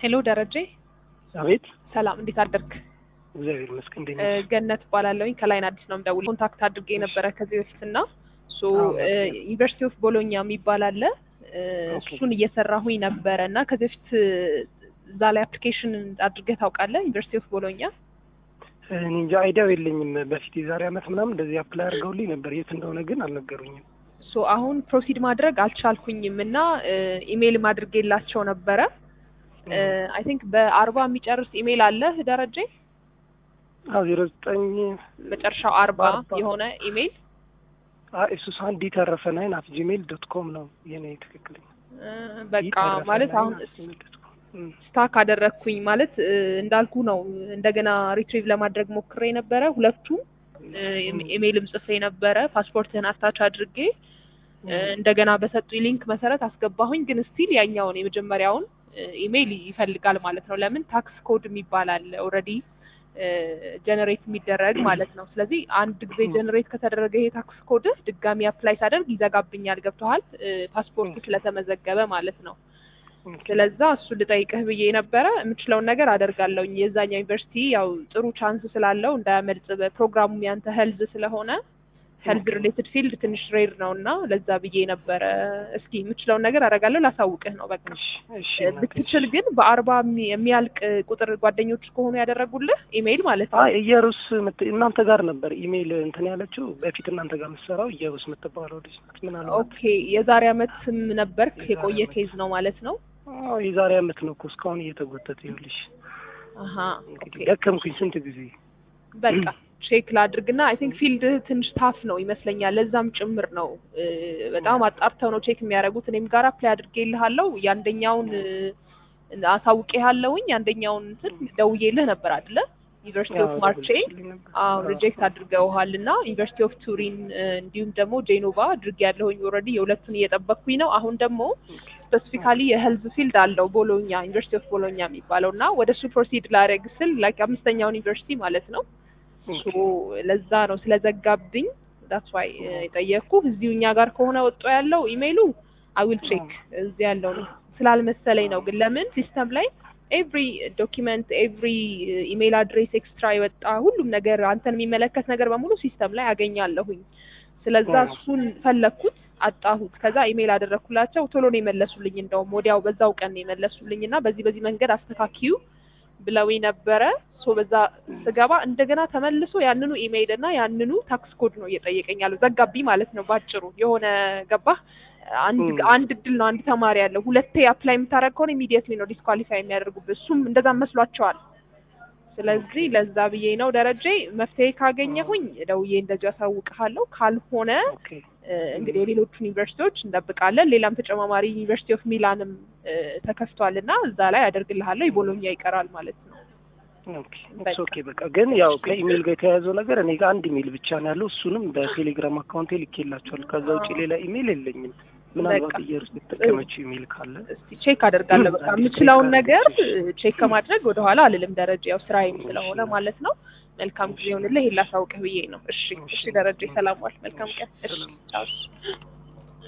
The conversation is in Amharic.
ሄሎ ደረጀ፣ አቤት። ሰላም እንዴት አደርክ? እግዚአብሔር ይመስገን። እንዴት እ ነሽ? ገነት እባላለሁኝ ከላይን አዲስ ነው የምደውል። ኮንታክት አድርጌ ነበረ ከዚህ በፊት እና ሶ አዎ፣ እ ዩኒቨርሲቲ ኦፍ ቦሎኛ የሚባል አለ እ ኦኬ። እሱን እየሰራሁኝ ነበረ እና ከዚህ በፊት እ እዛ ላይ አፕሊኬሽን አድርገህ ታውቃለህ? ዩኒቨርሲቲ ኦፍ ቦሎኛ እኔ እንጃ አይዲያው የለኝም። በፊት የዛሬ ዓመት ምናምን እንደዚህ አፕላይ አድርገውልኝ ነበር። የት እንደሆነ ግን አልነገሩኝም። ሶ አሁን ፕሮሲድ ማድረግ አልቻልኩኝም እና ኢሜይል አድርጌላቸው ነበረ። አይ ቲንክ በአርባ የሚጨርስ ኢሜይል አለ ደረጀ፣ አዎ ዜሮ ዘጠኝ መጨረሻው አርባ በአርባ የሆነ ኢሜይል እሱ ሳንዲ ተረፈ ናይን አት ጂሜል ዶት ኮም ነው የኔ ትክክለኛ። እ በቃ ይተረፈ ማለት ናይን አሁን አት ጂሜል ዶት ኮም። እም፣ ስታክ አደረግኩኝ ማለት እ እንዳልኩ ነው። እንደገና ሪትሪቭ ለማድረግ ሞክሬ ነበረ። ሁለቱም እ ኢሜይልም ጽፌ ነበረ። ፓስፖርትህን አታች አድርጌ እ እንደገና በሰጡኝ ሊንክ መሰረት አስገባሁኝ። ግን ስቲል ያኛውን የመጀመሪያውን እ ኢሜይል ይፈልጋል ማለት ነው። ለምን ታክስ ኮድ የሚባል አለ ኦልሬዲ ጀነሬት የሚደረግ ማለት ነው። ስለዚህ አንድ ጊዜ ጀነሬት ከተደረገ ይሄ ታክስ ኮድ ድጋሚ አፕላይ ሳደርግ ይዘጋብኛል። ገብተዋል? ፓስፖርት ስለተመዘገበ ማለት ነው። ኦኬ። ስለዛ እሱን ልጠይቅህ ብዬ ነበረ። የምችለውን ነገር አደርጋለሁኝ። የዛኛው ዩኒቨርሲቲ ያው ጥሩ ቻንስ ስላለው እንዳያመልጥ፣ በፕሮግራሙም ያንተ ሄልዝ ስለሆነ ሄልዝ ኦኬ። ሪሌትድ ፊልድ ትንሽ ሬር ነው እና ለዛ ብዬ ነበረ። እስኪ የምችለውን ነገር አደርጋለሁ፣ ላሳውቅህ ነው በቃ። እሺ፣ እሺ፣ እናቴ፣ ብትችል እሺ። ግን በአርባ የሚ- የሚያልቅ ቁጥር ጓደኞች ከሆኑ ያደረጉልህ ኢሜይል ማለት ነው። አይ እየሩስ ምት- እናንተ ጋር ነበር ኢሜይል እንትን ያለችው በፊት እናንተ ጋር የምትሰራው እየሩስ የምትባለው ልጅ ናት። ምናልባት ኦኬ የዛሬ አመትም ነበርክ። የዛሬ የቆየ አመት። ኬዝ ነው ማለት ነው። አዎ የዛሬ ዓመት ነው እኮ እስካሁን እየተጎተተ ይኸውልሽ። አሀ እንግዲህ ኦኬ ደከምኩኝ ስንት ጊዜ በቃ ቼክ ላድርግና አይ ቲንክ ፊልድ ትንሽ ታፍ ነው ይመስለኛል። ለዛም ጭምር ነው እ በጣም አጣርተው ነው ቼክ የሚያደርጉት። እኔም ጋር አፕላይ አድርጌልሃለሁ የአንደኛውን እ አሳውቄሃለሁኝ የአንደኛውን እንትን ደውዬልህ ነበር አይደለ? ዩኒቨርሲቲ ኦፍ አዎ፣ ማርቼ ደውለሽልኝ ነበር። አዎ አዎ። ሪጀክት አድርገውሃል እና ዩኒቨርሲቲ ኦፍ ቱሪን እ እንዲሁም ደግሞ ጄኖቫ አድርጌ ያለሁኝ ኦልሬዲ የሁለቱን እየጠበቅኩኝ ነው። አሁን ደግሞ ስፔሲፊካሊ የሄልዝ ፊልድ አለው ቦሎኛ ዩኒቨርሲቲ ኦፍ ቦሎኛ የሚባለው እና ወደ እሱ ፕሮሲድ ላደርግ ስል ላይክ አምስተኛውን ዩኒቨርሲቲ ማለት ነው ሶ ለዛ ነው ስለዘጋብኝ ዳትስ ዋይ የጠየቅኩ እዚሁ እኛ ጋር ከሆነ ወጦ ያለው ኢሜይሉ አይ ዊል ቼክ እዚህ ያለው ነው ስላልመሰለኝ ነው። ግን ለምን ሲስተም ላይ ኤቭሪ ዶኪመንት ኤቭሪ ኢሜይል አድሬስ ኤክስትራ የወጣ ሁሉም ነገር አንተን የሚመለከት ነገር በሙሉ ሲስተም ላይ አገኛለሁኝ። ስለዛ አዎ። እሱን ፈለግኩት አጣሁት። ከዛ ኢሜይል አደረግኩላቸው ቶሎ ነው የመለሱልኝ። እንደውም ወዲያው በዛው ቀን ነው የመለሱልኝ እና በዚህ በዚህ መንገድ አስተካኪዩ ብለውኝ ነበረ። ሶ በዛ ስገባ እንደገና ተመልሶ ያንኑ ኢሜይል እና ያንኑ ታክስ ኮድ ነው እየጠየቀኝ ያለው። ዘጋብኝ ማለት ነው ባጭሩ። የሆነ ገባህ? አንድ ም። አንድ እድል ነው አንድ ተማሪ ያለው። ሁለቴ አፕላይ የምታደርግ ከሆነ ኢሚዲየትሊ ነው ዲስኳሊፋይ የሚያደርጉበት። እሱም እንደዛ መስሏቸዋል። ስለዚህ ለዛ ብዬ ነው ደረጀ፣ መፍትሄ ካገኘሁኝ ደውዬ እንደዚህ አሳውቅሃለሁ። ካልሆነ ኦኬ። እ እንግዲህ የሌሎቹን ዩኒቨርሲቲዎች እንጠብቃለን። ሌላም ተጨማማሪ ዩኒቨርሲቲ ኦፍ ሚላንም እ ተከፍቷል እና እዛ ላይ አደርግልሃለሁ። የቦሎኛ ይቀራል ማለት ነው። ኦኬ ኢትስ ኦኬ በቃ ግን ያው ከኢሜል ጋር የተያያዘው ነገር እኔ ጋር አንድ ኢሜል ብቻ ነው ያለው። እሱንም በቴሌግራም አካውንቴ ልኬላቸዋለሁ። ከዛ ውጭ ሌላ ኢሜል የለኝም። ምናልባት በቃ እየሩስ የተጠቀመችው ኢሜል ካለ እስቲ ቼክ አደርጋለሁ። በቃ አዲስ የምችለውን ቼክ ነገር አድርጊ። ቼክ ከማድረግ ወደኋላ አልልም። ደረጃ ያው ስራዬም ስለሆነ እሺ። ማለት ነው። መልካም ጊዜ ይሁንልህ። ይሄን ላሳውቅህ ብዬ ነው። እሺ፣ እሺ። እሺ ደረጃ ሰላም ዋል። መልካም ቀን። እሺ፣ ሰላም። ቻው።